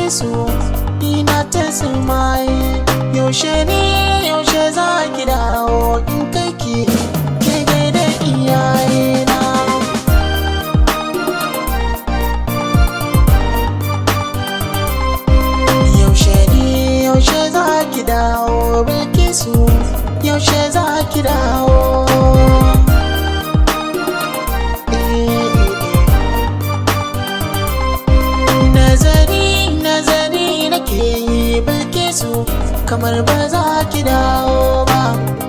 bilkisu ina ta sumaye yaushe ne yaushe za ki dawo in kai ki ke gaida iyayena yaushe ne yaushe za ki dawo bilkisu yaushe za ki dawo nazari nazari nake yi bilkisu kamar ba za ki dawo ba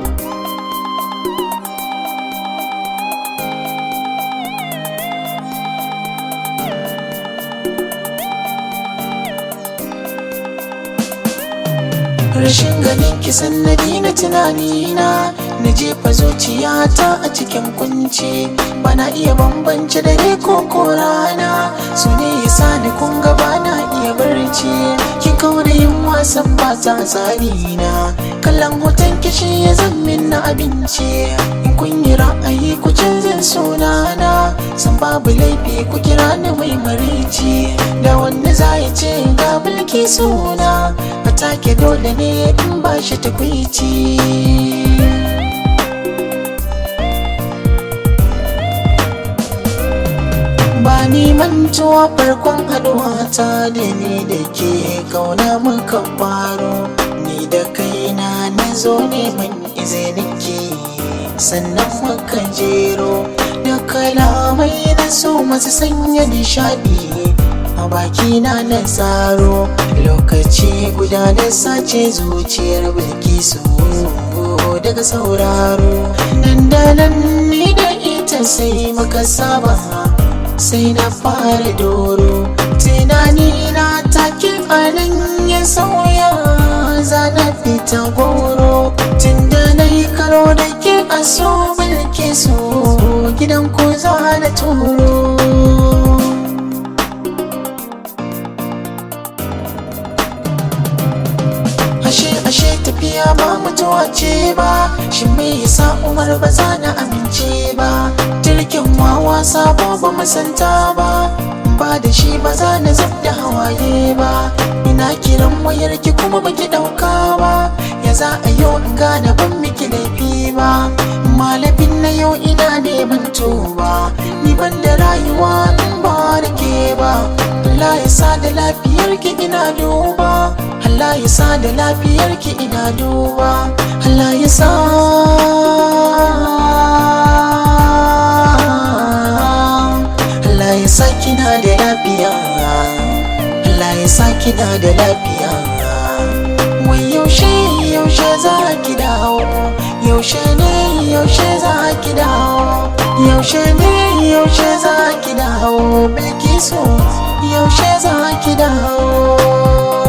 rashin ganin ki sannadi na tunanina na jefa zuciyata a cikin kunci bana iya bambance dare ko ko rana su ne yasa ni kun ga bana iya barci ki kaura yin wasan ba ta tsari na kallon hoton kishi ya zammin na abinci in kun yi ra'ayi ku canzin sunana san babu laifi ku kira ni mai marici da wanda za ya ce ga mulki suna a take dole ne in ba shi takwici ba ni mantuwa farkon haduwa ta da ni da ke kauna muka faro ni da kaina na zo neman izinin ke sannan muka jero da kalamai na so masu sanya nishadi a bakina na tsaro lokaci guda na sace zuciyar bilkisu daga sauraro nan da nan ni da ita sai muka saba sai na fara doro tunani na take anan ya sauya zana fita goro tun da na yi karo da ke a so bilkisu gidan ko za na turo ashe ashe tafiya ba mutuwa ce ba shi me yasa umar ba za na amince ba jirgin wawa sabo ba musanta ba ba da shi ba za na zub da hawaye ba ina kiran wayar ki kuma baki dauka ba ya za a yau in gane ban miki laifi ba malafin na yau ina neman tuba ni ban da rayuwa in ba da ke ba Allah ya sa da lafiyar ki ina duba Allah ya sa da lafiyar ki ina duba Allah ya sa Allah ya sa kina da lafiya Allah ya sa kina da lafiya wai yaushe yaushe za ki dawo yaushe ne yaushe za ki dawo yaushe ne yaushe za ki dawo bilkisu yaushe za ki dawo